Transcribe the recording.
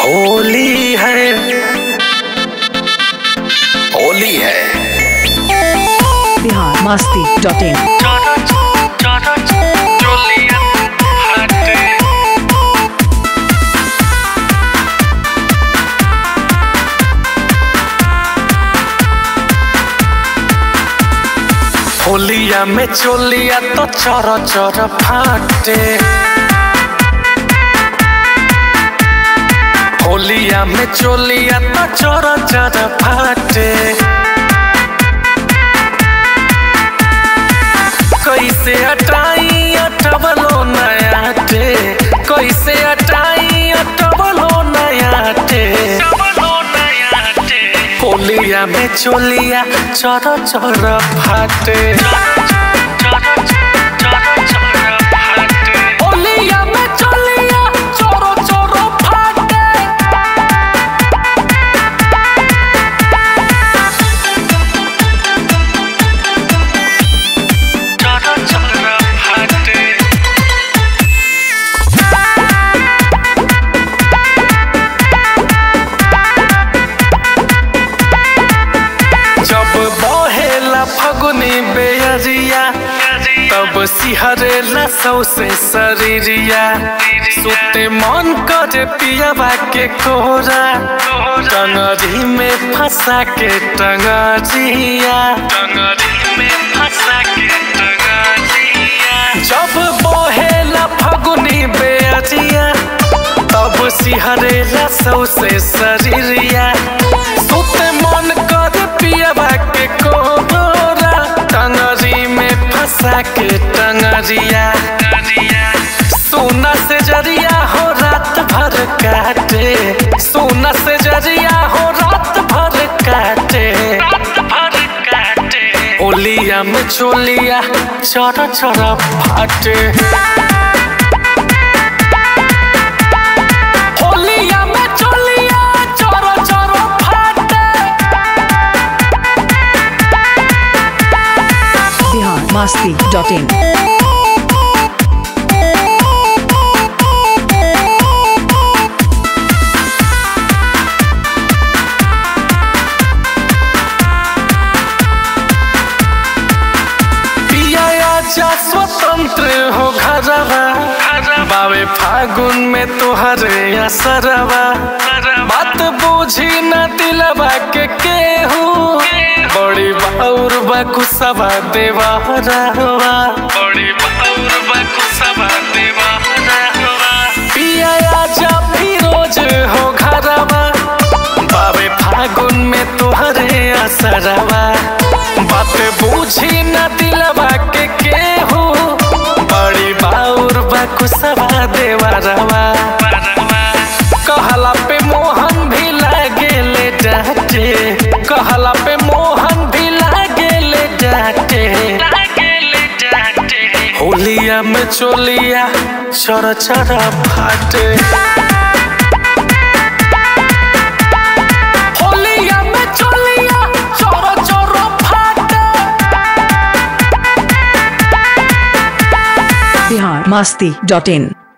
होली है होली है बिहार मस्ती dot in होलिया में चोलिया तो चर चर फाटे होलिया में चोलिया तो चर चर फाटे कैसे हटाई अटबलो नयाटे कैसे हटाई अटबलो नयाटे होलिया में चोलिया चर चर फाटे होलिया में चोलिया चर चर फाटे जब बहेला फगुनी बेअरिया तब सिहरेला सौसे शरीरिया सुते मन करे पियाबा के कोहरा टंगरी में फंसा के टंगरिया टंगरी में फंसा के टंगरिया जब बहेला फगुनी बेअरिया तब सिहरेला सौसे शरीरिया सुते मन कर पियाबा के कोहरा टंगरी में फंसा के टंगरिया सोना से जरिया हो रात भर काटे सोना से जरिया हो रात भर काटे होलिया में चोलिया चर चर फाटे होलिया में चोलिया चर चर फाटे बिहार मस्ती डॉट इन पिया आजा स्वतंत्र हो घरवा बावे फागुन में तोहरे असरवा बात बूझी न दिलवा के केहू बड़ी बाउर बकुसवा देवा रहवा बड़ी बाउर बकुसवा देवा रहवा पिया आजा फिरोज हो घरवा बावे फागुन में तोहरे असरवा बात बूझी न दिलवा के केहू बड़ी बाउर बकुसवा देवा रवा कहला पे मोहन भी लागेले डांटे कहला पे मोहन भी लागेले डांटे होलिया में चोलिया चर चर फाटे होलिया में चोलिया चर चर फाटे बिहार मस्ती डॉट इन